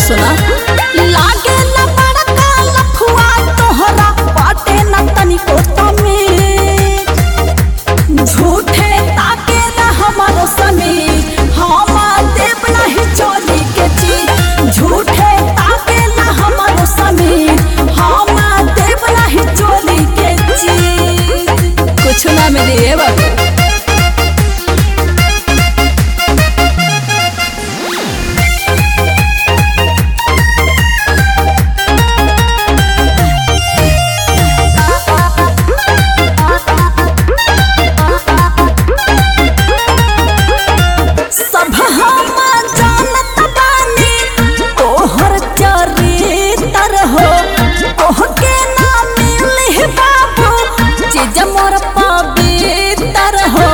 सुना लागे न बड़का लफुआ तोहरा बाटे न तनिको तमीज झूठे ताके न हमारो समीर हम देव नहीं चोली के चीज झूठे ताके न हमारो समीर हम देव नहीं चोली के चीज कुछ ना मिली है बाबू सब हम जानत बानी तोहर चरित्र हो तोहके ना मिली बाबू चीज मोर पवित्र हो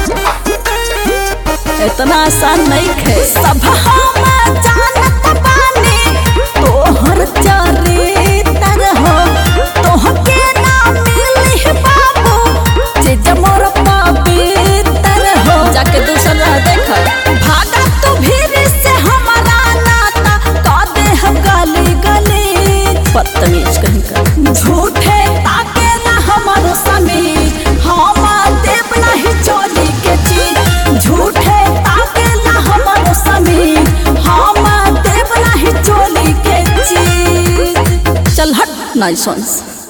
इतना आसान नहीं खे सब हम जानत बानी तोहर चरित्र हो तोहके ना मिली बाबू चीज मोर पवित्र हो जाके दूसरा देख भागा तू भीड़ से हमारा नाता का दे हम गली गली बदतमीज कहीं का झूठे ताके ना हमारो समीर हम देव नहीं चोली के चीज झूठे ताके ना हमारो समीर हम देव नहीं चोली के चीज चल हट नाइसंस